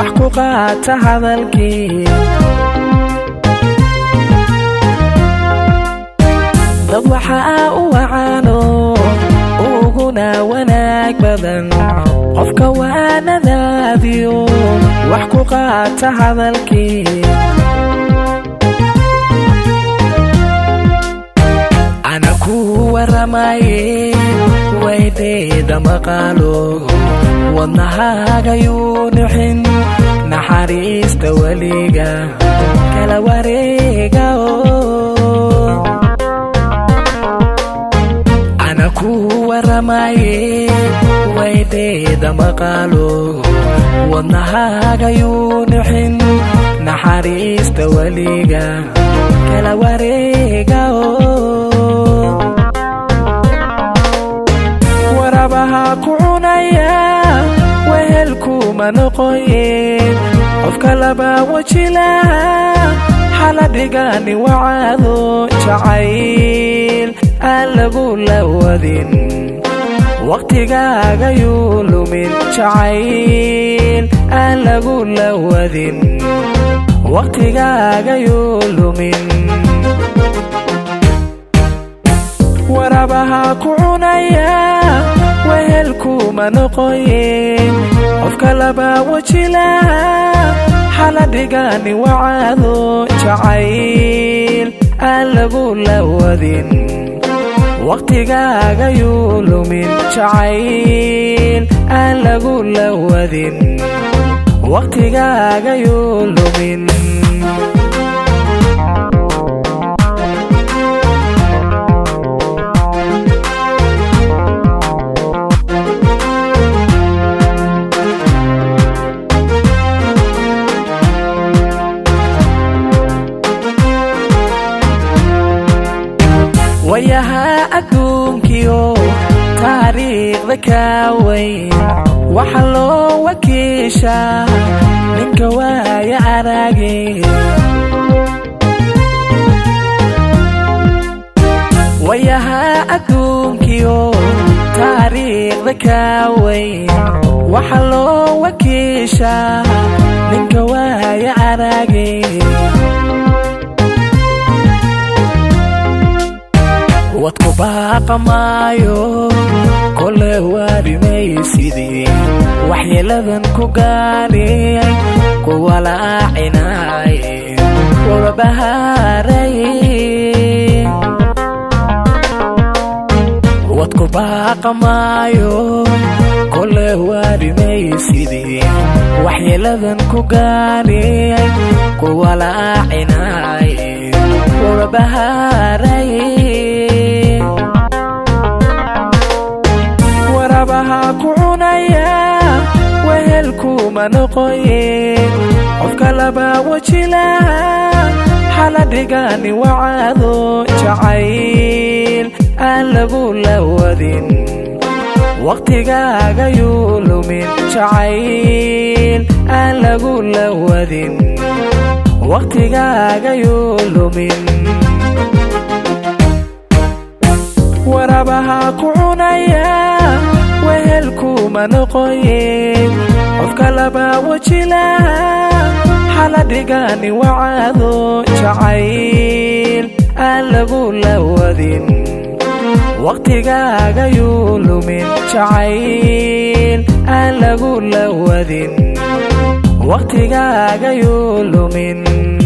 wax ku qaata hadalkii dad waxaa u wacaano uguna wanaag badan qofka waanadaadiyo wax ku qaata hadalkii ana ku waramaye waydeeda maqaalo wadnahaagayuu nuxin naxariista weliga kala wareega ana ku waramaye waydeeda maqaalo wadnahaagayuu nuxin naxariista weliga kala wareega warabaha ku cunaya wehelkuma noqoyeen qofka laba wajilaha xaladhigani wacaado jacayl aan lagu lawadin wakhtigaagayuu lumin jacayl aan lagu lawadin wakhtigaagayuu lumin warabaha ku cunaya wehelkuma noqoyeen qofka laba wajilaha xaladhigani wacaado jacayl aan lagu lawadin wakhtigaagayuu lumin jacayl aan lagu lawadin wakhtigaagayuu lumin wayahaa adduunkiyo taariikhda kaa weyn waxa loo wakiishaa ninka waaya arage wayahaa adduunkiyo taariikhda kaa weyn waxa loo wakiishaa ninka waaya arage wadku baaqa maayo kole waarimaysidii waxyeeladan ku gaadhiyay kuwa laacinay wababahaaray wadku baaqa maayo kole waarimaysidii waxyeeladan ku gaadhiyay kuwa laacinay wababahaaray warabaha ku cunaya wehelkuma noqoyeen qofka laba wajilaha xaladhigani wacaado jacayl aan lagu lawadin wakhtigaagayuu lumin jacayl aan lagu lawadin wakhtigaagayuu lumin warabaha ku cunaya wehelkuma noqoyeen qofka laba wajilaha xaladhigani wacaado jacayl aan lagu lawadin wakhtigaagayuu lumin jacayl aan lagu lawadin wakhtigaagayuu lumin